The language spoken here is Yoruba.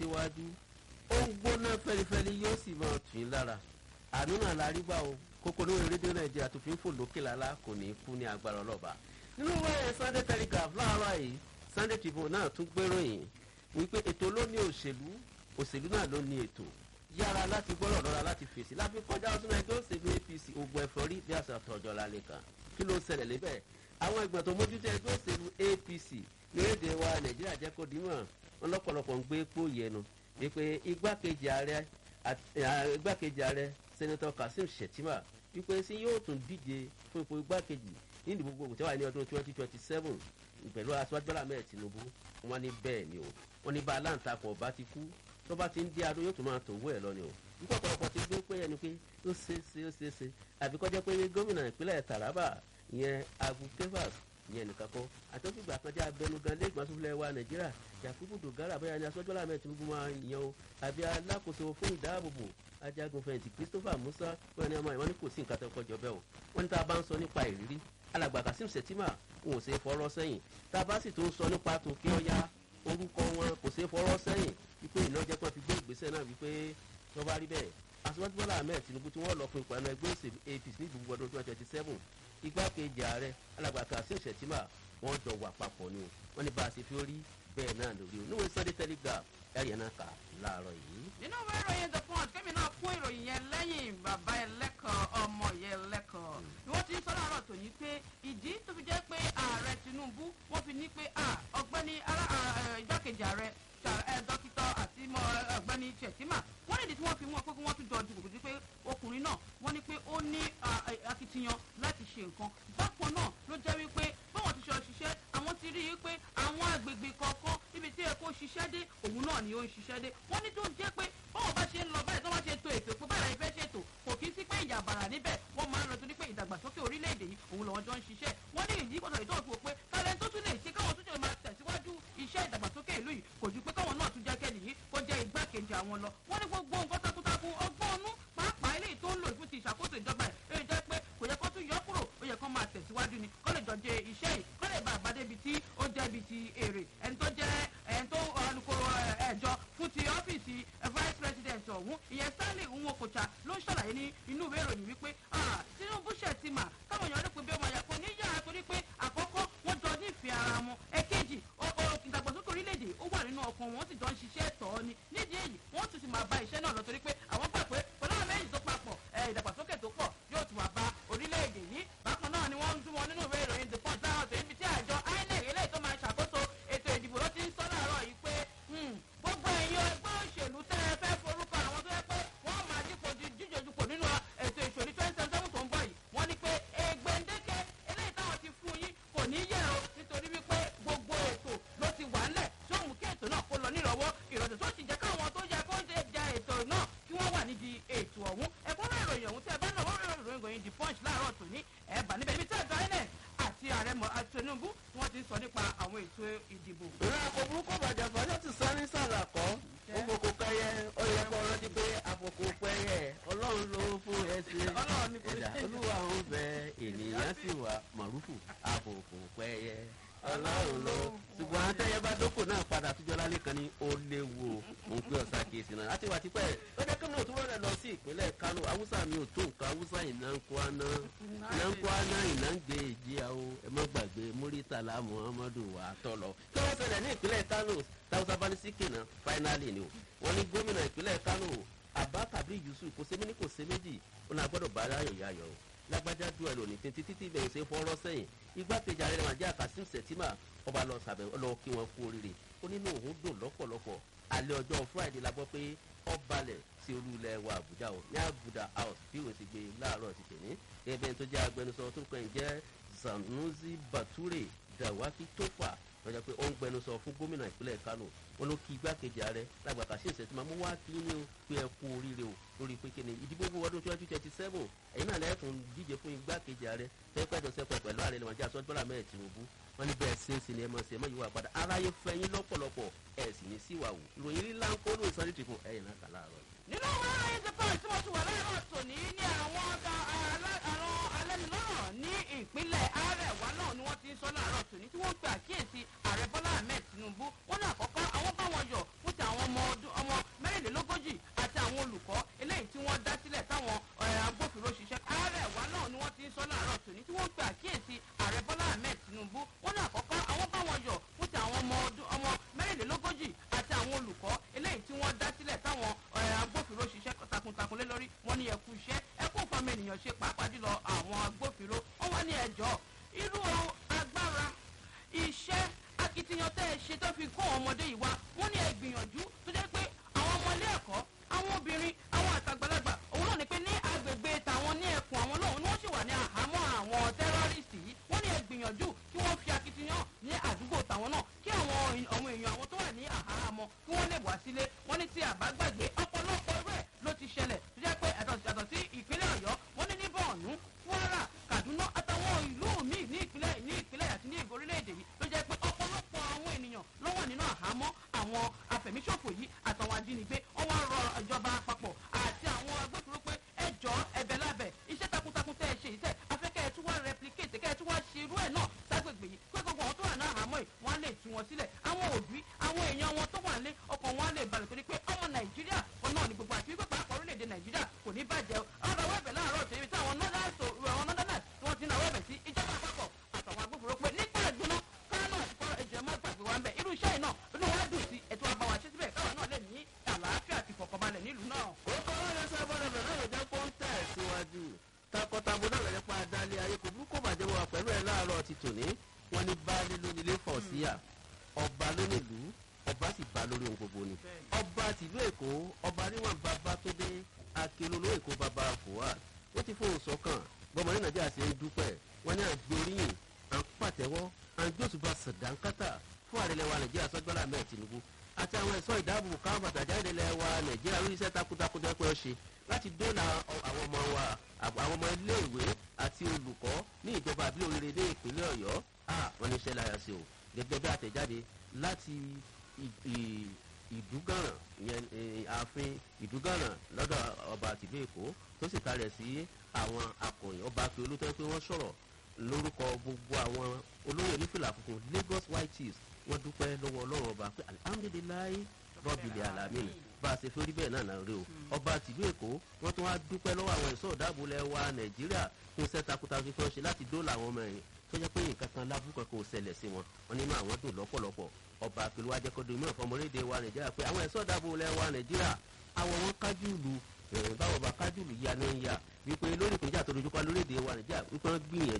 síwájú ó ń gbóná fẹlifẹli yóò sì máa tù í lára àánú náà la rí gbà o kókó ní rédíò nàìjíríà tó fi ń fò lókè lálá kò ní í kú ní agbára ọlọ́ba nínú wẹ́ẹ̀ sunday telegraph láàárọ̀ yìí sunday tribune náà tún gbéròyìn wípé ètò ló ní òṣèlú òṣèlú náà ló ní ètò yára láti gbọ́rọ̀ lọ́ra láti fèsì láfi kọjá ọdún ẹgbẹ́ òṣèlú apc ogun ẹ̀fọ́rí bí àṣà tọ̀jọ́ lálẹ́ kan kí ló ṣẹlẹ̀ lébẹ̀ àwọn ìgbọ̀n tó mójútó ẹgbẹ́ òṣèlú apc ní èdè wa nàìjíríà jẹ́ kó dìímọ̀ wọn lọ́pọ̀lọpọ̀ ń gbé pò yẹnu wípé igbákejì ààrẹ igbákejì ààrẹ sẹ́nẹ́tọ̀ kazeem shettima wípé sí yóò tún díje fún ipò igbákejì ní ìdìbò gbogbo tí wà ní ọdún twenty twenty seven pẹ̀lú aṣáájú bọ́lá mẹ́ẹ̀ tinubu wọn ní bẹ́ẹ̀ ni o wọn ní bá aláǹtakùn ọba ti kú tó bá ti ń dí adó yóò tún máa tòwó ẹ̀ lọ ni o nípa ọ̀pọ̀lọpọ̀ ti gbé pé ẹni pé ó ṣe é ṣe ó ṣe é ṣe àbí kọjá pé gómìnà ìpínlẹ̀ taraba ìyẹn abu kevas ìyẹn nìkan kọ́ àtọ́fìgbà kan jẹ́ abẹnugan lẹ́gbọ̀n asúnfilẹ̀ wa nàìjíríà yakubu dogara bóyá ni aṣáájú bọ́lá mẹ́ẹ̀ tinubu máa yan o àbí alákòóso fún ìdáàbòbò ajagun fẹ̀yìntì christopher musa bóyá ni ọmọ ìwọ́n ní kò sí nǹkan tó kọjọ bẹ́ẹ̀ o wọ́n ní tá a bá ń sọ nípa ìrírí alàgbà kasim sẹ̀tìmà wọn ò ṣe é fọ́rọ́ sẹ́yìn tá a bá sì tún sọ nípa tòkè ọ̀yá orúkọ wọn kò ṣe é fọ́rọ́ sẹ́yìn wípé ìnájẹ́ kan fi gbé ìgbésẹ̀ náà wípé tó bá rí bẹ́ẹ̀ aṣíwájú bọ́lá ahmed tinubu tí wọ́n lọ fún ìpàdé ẹgbẹ́ òṣèlú apc ní ìdìbò ọdún twenty twenty seven igbákejì ààrẹ alàgbà kasim sẹ̀tìmà wọ́n jọ wà papọ̀ ni o wọ́n ní bá a ṣe fi rí bẹ́ẹ̀ náà lórí o níwèé sunday telegraph ẹ̀yẹ̀ náà kà láàárọ̀ yìí. nínú ìwé ìròyìn the punch kẹ́mi náà kún ìròyìn yẹn lẹ́yìn bàbá ẹlẹ́kọ̀ọ́ ọmọ yẹn lẹ́kọ̀ọ́ ni wọ́n ti ń sọ láàárọ̀ tòní pé ìdí tó fi jẹ́ pé ààrẹ tinubu wọ́n fi ní pé ọgbẹ́ni igbákejì ààrẹ dókítà àti ọgbẹ́ni chetima wọ́n nídìí tí wọ́n fi wọ́n pé kí wọ́n tún jọ dùgbò sí pé ọkùnrin náà wọ́n ní pé ó ní akitiyan láti ṣe nǹkan bákan náà ló jẹ́ wípé báwọn ti ṣe ṣiṣẹ́ àwọn ti rí i pé àwọn agbègbè kọ̀ọ̀kan níbi tí ẹ kó ṣiṣẹ́ dé òun náà ni ó ń ṣiṣẹ́ dé wọ́n ní tó jẹ́ pé báwọn bá ṣe ń lọ báyìí tó bá ṣe to ètò ìpín báyìí ìfẹ́ ṣètò kò kí sí pé ìjà bàrà níbẹ̀ wọ́n máa ń lọ torí pé ìdàgbàsókè orílẹ̀-èdè yìí òun lọ́wọ́ jọ ń ṣiṣẹ́ wọ́n ní ìdí pàtàkì tó fi wò pé talent tó tún lè ṣe káwọn tún jẹ́ máa tẹ̀síwájú iṣẹ́ ìdàgbàsókè ìlú yìí kò ju pé káwọn náà tún jẹ́ kẹ́lì yìí kó jẹ́ igbákejì àwọn lọ wọ́n ní gbogbo nǹkan takuntakun ọgbọ́n ọnú pàápàá eléyìí tó ń lò fún ti ìṣàkóso ìjọba ẹ̀ ẹ̀ jẹ́ pé kò yẹ kó tún yọ kúrò ó yẹ kó máa tẹ̀síwájú ni kó lè jọ jẹ iṣẹ́ yìí kó lè bá àbádé ibi tí ó jẹ́ ibi ti èrè ẹni tó jẹ́ ẹni tó alukoro ẹ̀jọ fún ti ọ́fíìsì vice president ọ̀hún ìyẹn stanley nwokocha ló ń ṣàlàyé ní inú ìwé ìròyìn wípé tinubu ṣètìmà káwọn èèyàn rí pé bí ọmọ yẹn kò ní yára torí pé àkọ́kọ́ wọ́n jọ nífẹ̀ẹ́ ara wọn ẹ̀kejì ìdàgbàsókè orílẹ̀-èdè ó wà nínú ọkàn wọn ó sì jọ ń ṣiṣẹ́ tọ̀ ọ́ ni nídìí èyí wọ́n tún sì máa bá iṣẹ́ náà lọ torí pé àwọn gbà pé pẹ̀lú àwọn méjì tó papọ̀ ìdàgbàsókè tó pọ̀ yóò tún wà bá orílẹ̀-èdè yìí bákan náà ni wọ́n ń túmọ̀ nínú ìwé ìròyìn the punch láwọn tó ibi tí àjọ inec eléyìí tó máa ṣàkóso ètò ìdìbò ló ti ń sọ láàárọ̀ yìí pé gbogbo ẹ̀yin ẹgbẹ́ òṣèlú tẹ́ ẹ fẹ́ forúkọ àwọn tó yẹ pé wọ́n máa dípò jíjòjúpò nínú ètò ìṣòrí twenty twenty seven tó ń bọ̀ yìí wọ́n ní pé ègbèǹdéke eléyìí táwọn ti fún yín kò ní yẹ o nítorí wípé gbogbo ètò ló ti wà ńlẹ̀ tí ó mú kí ètò náà kó lọ nírọ̀wọ́ ìrọ̀tẹ̀ tó sì jẹ́ káwọn tó yẹ kó jẹ jẹ ètò náà kí wọ́n wà nídìí ètò ọ̀hún ẹ̀kúnrẹ́ ìròyìn ọ̀hún tẹ́ ẹ bá náà wọ́n rẹ̀ ìròyìn ìròyìn the punch láàárọ̀ tòní ẹ̀ bà níbẹ̀ ibi tí àjọ inec àti ààrẹ tinubu tí wọ́n ti ń sọ nípa àwọn ètò ìdìbò. ìrora àpò burúkú bàjẹ́ fọjọ́ ti sọ ní sàlàkọ́ òkòkò pẹ́yẹ ó yẹ kó rántí pé àpòkò pẹ́yẹ ọlọ́run ló fún ẹsẹ̀ Ọlọ́run ní kò ẹ̀dá ṣe. olúwa ń bẹ ènìyàn sì wà màrúfù àpòkò pẹ́yẹ ọlọ́run ló ṣùgbọ́n àtẹ̀yẹ bá dókò náà padà túnjọ́ lálẹ́ kan ní ó léwu òun pé ọ̀sá kìí sinmi láti wà tipẹ́ ó jẹ́ kí mi ò tún rẹ̀ lọ sí ìpínlẹ̀ kánò haúsá mi ò tó nǹkan haúsá ìná ń kó aná ìná ń kó aná ìná ń gbé èjì àwọ ẹ má gbàgbé múrítàlá muhammadu wà á tọ̀ lọ. kí wọ́n ṣẹlẹ̀ ní ìpínlẹ̀ kánò táwùsá bá ní síkì náà fáínálì ni o wọ́n ní gómìnà ìpínlẹ̀ kánò abba kabir yusuf kò sẹ́mi ní kò sẹ́ méjì ó náà gbọ́dọ̀ bá aráyọ̀ yáyọ̀ o lágbájá dúró ẹ̀ lónìí títí títí bẹ̀rẹ̀ sí fọ́rọ́ sẹ́yìn igbákejì ààrẹ nàìjíríà kasim sẹ̀tìmà ọba lọ sàbẹ̀ lọ kí wọn kú oríire ó nínú òun dùn lọ́pọ̀lọpọ̀ alẹ́ ọjọ́ friday la gbọ́ pé ọ balẹ̀ sí olú ilẹ̀ wa àbújá o ní àbúdá house bí òun ti gbé láàárọ̀ ti tẹ̀ ní ẹbẹ̀ tó jẹ́ agbẹnusọ tó kàn jẹ́ sanusi bature dawaki tofa lọ́jọ́ pé ó ń gbẹnusọ fún gómìnà ìpínlẹ̀ kano wọn ló kí igbákejì ààrẹ lágbàkà sí ìṣẹ̀tìmọ̀ mú wá kí ni o pé ẹ kú oríire o lórí pé kíni ìdìbò gbogbo ọdún twenty twenty seven ẹ̀yin náà lẹ́ẹ̀tún díje fún igbákejì ààrẹ tẹ́pẹ́jọ sẹ́pẹ́ pẹ̀lú ààrẹ lẹ́wọ̀n jẹ́ àsọ́jọ́lá mẹ́ẹ̀ tinubu wọn ní bẹ́ẹ̀ ṣe é sí ni ẹ mọ̀ sí ẹ mọ̀ yìí wà padà aráyé fẹ́yìn lọ́pọ̀lọpọ̀ ẹ̀ sì ní síwà wò ìròyìn líla ń kó lóun sáré tìkù ẹ̀yìn náà kà láàárọ̀ yìí. nínú àwọn aráyé ti pàṣẹ tí mo ti wà láàárọ̀ tòní ní àwọn ọ̀gá àwọn alẹ́nulọ́rọ̀ ní ìpínlẹ̀ àrẹwà náà ni wọ́n ti ń sọ láàárọ̀ tòní tí wọ́n ń pe àkíyèsí ààrẹ bọ́lá ahmed tinubu wọ́n ní àkọ́kọ́ àwọn bá wọn yọ̀ fún ti àwọn ọmọ ọdún ọmọ akitiyan tẹ́ ẹ ṣe tó fi kó àwọn ọmọdé yìí wá wọ́n ní ẹ gbìyànjú tó jẹ́ pé àwọn ọmọ ilé ẹ̀kọ́ àwọn obìnrin àwọn àtàgbàlagbà òun náà ni pé ní agbègbè tàwọn ní ẹkùn àwọn lóhùn ni wọ́n sì wà ní àhámọ́ àwọn tẹ́rọ́rìsì yìí wọ́n ní ẹ gbìyànjú kí wọ́n fi akitiyan ní àdúgbò tàwọn náà kí àwọn àwọn èèyàn àwọn tó wà ní àhámọ́ kí wọ́n lè wá sílé wọ́n ní tí àbágbàgbé ọ̀pọ̀lọpọ̀ rẹ̀ ló ti ṣẹlẹ̀ tó jẹ́ pé yàtọ̀ sí ìpínlẹ̀ ọ̀yọ́ wọ́n ní ní bọ̀ọ̀nù kwara kaduna àtàwọn ìlú míì ní ìpínlẹ̀ ní ìpínlẹ̀ àti ní orílẹ̀-èdè yìí ló jẹ́ pé ọ̀pọ̀lọpọ̀ àwọn ènìyàn ló wà nínú àhámọ́ àwọn afẹ̀míṣòfò yìí àtàwọn ajínigbé wọ́n wá rọ ìjọba àpapọ̀ àti àwọn agbófinró pé ẹ jọ ẹ̀bẹ̀ lábẹ́ iṣẹ́ takuntakun tẹ́ ẹ ṣe yìí tẹ́ afẹ́kẹ́ ẹ tún wá replicate kẹ́ ẹ tún wá ṣe irú ẹ̀ náà ságbègbè yìí pé gbogbo àwọn tó wà ní àhámọ́ yìí wọ́n á lè tú wọn sílẹ̀ àwọn òbí àwọn èèyàn wọn tó wà lé ọkàn wọn á lè balẹ̀ torí pé ọmọ nàìjíríà kan náà ní gbogbo àti wípé pàápàá orílẹ̀-èdè nàìjíríà kò ní bàjẹ́ ọ̀rọ̀ wẹ̀bẹ̀ láàárọ̀ tèmi tí àwọn northern àwọn northerners tí wọ́n ti náà wẹ̀bẹ̀ sí ìjọba àpapọ̀ àtàwọn agbófinró pé nípa ìgbóná kánò àti kọ́ ẹ̀jẹ̀ má gbàgbé wa ń bẹ̀ irú iṣẹ́ yìí náà inú wa dùn sí ètò àbáwá ṣe síbẹ̀ káwọn náà lè ní àlàáfíà àti ìfọ̀kànbalẹ̀ nílùú náà. orúkọ ọlọ́run ṣe bọ́dọ̀ bẹ̀rẹ̀ náà ló jẹ́ kó ń tẹ̀ síwájú takọtabo náà lọ́jọ́ pa adálé ayé kò burúkú bàjẹ́ wà pẹ̀lú ẹ̀ láàárọ̀ ti tòní wọ́n ní baálé lónìí ilé fọ̀ síyà ọba lónìlú ọba sì bá lórí ohun gbogbo ni ọba tìlú èkó ọba níwọ̀n bàbá tó dé akéróló èkó bàbá fuad wọ́n ti fóun sọ́kàn gbọmọ ní nàìjíríà ṣe ń dúpẹ́ wọ́n ní àgbóríyìn à ń pàtẹ́wọ́ à ń gbósùbà sàdánkátà fún àrẹlẹwà nàìjíríà sọ́jọ́lá mẹ́ẹ̀ tìǹbù àti àwọn ẹ̀ṣọ́ ìdáàbòbò káwọn bàtàjà ìdẹ́lẹ̀ wa nàìjíríà lórí iṣẹ́ takuntakun tẹ́ pé ó ṣe láti dóòlà àwọn ọmọ wa àwọn ọmọ iléèwé àti olùkọ́ ní ìjọba àbí oríire ní ìpínlẹ̀ ọ̀yọ́ wọ́n ní iṣẹ́ láyà sí o gẹ́gẹ́ bí àtẹ̀jáde láti ìdúgànràn ìyẹn ààfin ìdúgànràn lọ́dọ̀ ọba tìlú èkó tó sì kalẹ̀ sí àwọn akọ̀yìn ọba pé olótọ́ pé wọ́n sọ̀rọ̀ lórúkọ gbogbo àwọn olóyè onífìlà funfun lagos white chiefs wọ́n dúpẹ́ lọ́wọ́ ọlọ́run ọba pé alihamudulilayi rọ́bìlì alamin bá a ṣe fi orí bẹ́ẹ̀ náà náà rí o ọba tìlú èkó wọ́n tún wá dúpẹ́ lọ́wọ́ àwọn ẹ̀ṣọ́ ìdáàbòlẹ̀ wa nàìjíríà fún iṣẹ́ takuntakun tí wọ́n ṣe láti dóòlà àwọn ọmọ ẹ̀yìn tó jẹ́ pé nǹkan kan lábúkọ̀ kò ṣẹlẹ̀ sí wọn wọn nínú àwọn dùn lọ́pọ̀lọpọ̀ ọba àpèlú ajẹ́kọ̀dọ̀ ìmọ̀ ìfọmọlédè wa nàìjíríà pé àwọn ẹ̀ṣọ́ ìdáàbòlẹ̀ wa nàìjíríà àwọn wọn kájú ìlú báwọn bá kájú ìlú ya ní ya wípé lórí ìpínjà tó dojúkọ lórílẹ̀‐èdè wa nàìjíríà wípé wọ́n gbìyànjú